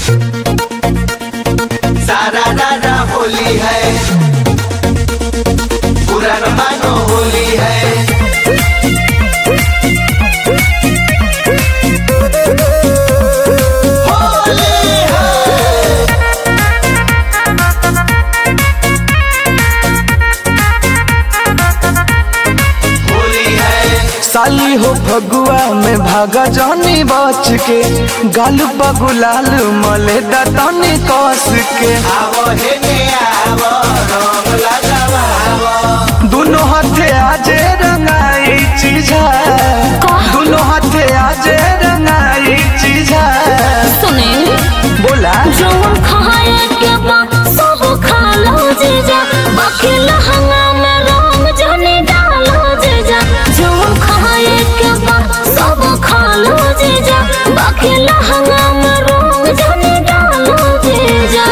सारा रारा होली है पूरा न मानो होली है होली है होली है साली हो फगुआ में भागा जानी बच के गाल बगुलाल मले दतनी कस के आवो हे ने आवो रंग लगावो दोनों हाथे आजे रंगाई चीजा दोनों हाथे आजे रंगाई चीजा सुने बोला जौन खाए के बा सब खा लो जीजा बाकी लहंगा में रंग जाने डालो जीजा जौन खाए के बा सब खा लो जीजा बाकी लहंगा में रंग जाने डालो जीजा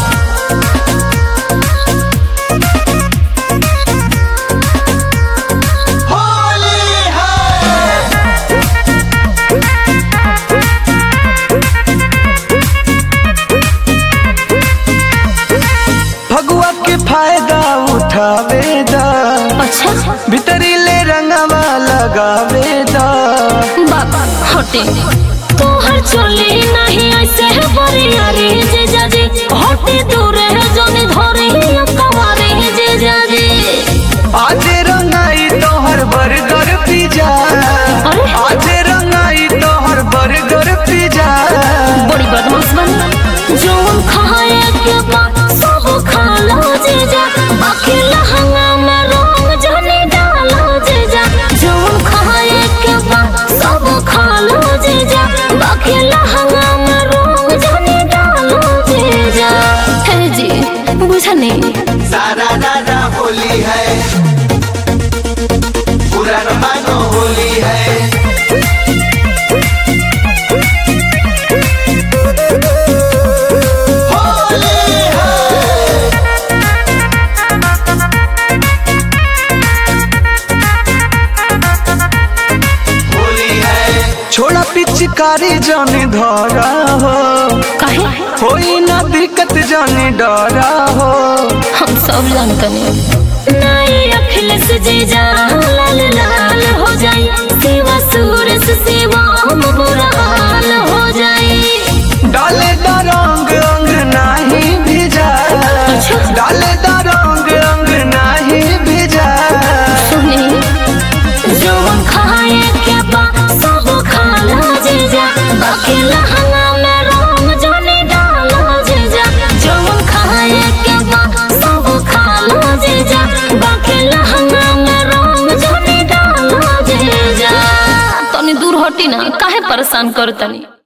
होली है फगुआ के फायदा उठावे दा अच्छा भीतरी ले रंगवा लगावे दा बाबा हटे तोहर चोली नहीं ऐसे है बरिया रे जीजा जी हटे दूर है जोने धरे कवारे जीजा जी आज रंगाई तोहर बर्गर पिज्जा अरे? आज रंगाई तोहर बर्गर पिज्जा बड़ी बदमाश बन जोन खाए के बाद सब खा लो जीजा बाकी लहंगा में रंग जाने डालो जीजा जोन खाए के बाद सब खा लो जीजा बाकी लहंगा में रंग जाने डालो जीजा हे जी बुझा नहीं सारा रारा होली है पूरा न मानो होली है होली है होली है छोड़ा पिचकारी जाने धरा हो काहे कोई ना दिक्कत जाने डरा हो हम सब जानते हैं नहीं अखिलेश जीजा लाल लाल हो जाए सेवा सूरज सेवा हम बुरा हाल हो जाए डाले दा रंग अंग नाही भिजा डाले दा रंग अंग नाही भिजा सुनी जौन खाए के बा सब खा लो जीजा बाकी लहंगा में रंग जाने डालो जीजा जौन खाए के बा सब खा लो जीजा बाकी लहंगा में रंग जाने डालो जीजा तनी दूर हटी ना काहे परेशान कर तनी